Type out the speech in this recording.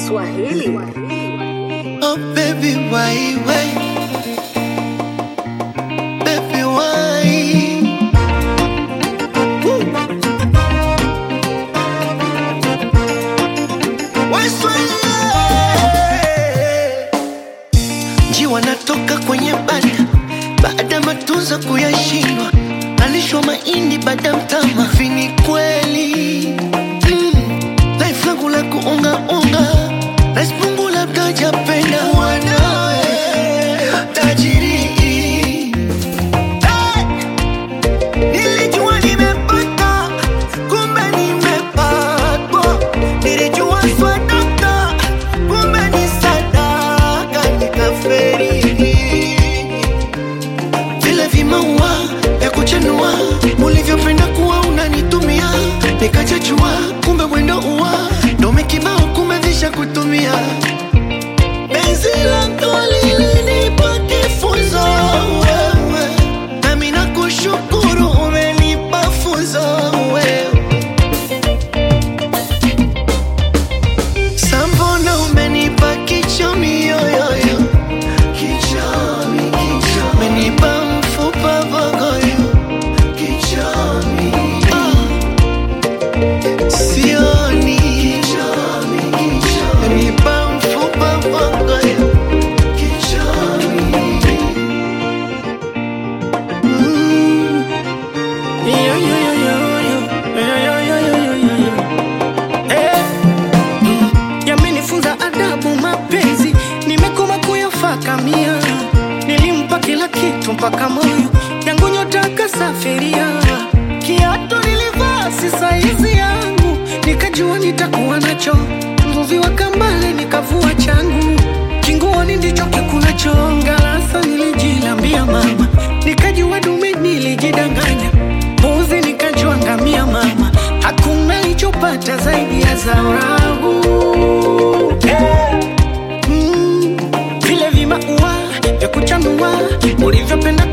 Swahili. Oh baby, why, why? Baby, why? Woo. Why Swahili? Njiwa natoka kwenye banda baada matunzo kuyashindwa, nalishwa mahindi baada mtama. Vini kweli mm. Life langu la kuungaunga Rais Mungu labda japenda wanawe tajiri Hey! Nilijua nimepata, kumbe nimepatwa. Nilijua swadaka, kumbe ni sadaka, nikaferi. Vile vimaua vya kuchanua ulivyopenda kuwa unanitumia, nikachachua kumbe mwendo uwa dome kibao, kumbe visha kutumia penzi lako lilinipa kifunzo wewe, nami nakushukuru umenipa funzo wewe. Sambona umenipa kichomi yoyoyo, kichomi kichomi, umenipa mfupa vogoyo, kichomi ah. Sioni kichomi kichomi, umenipa mfupa vogoyo, kichomi mm. Yo, yo, yo, yo, yo. Yo, yo, yo, yo, yo, yo, yo. Eh. Yamenifunza adabu mapenzi, nimekoma kuyafakamia. Nilimpa kila kitu mpaka moyo yangu nyota kasafiria. Kiatu nilivaa si saizi yangu, nikajua nitakuwa nacho. Mvuvi wa kambale nikavua changu, kinguoni ndicho kikulacho. Ngalasa nilijilambia mama, nikajua dume nilijidanganya. Mbuzi nikajua ngamia mama, hakuna ichopata zaidi ya zao langu. Hey! Mm, vile vimaua vya kuchanua ulivyopenda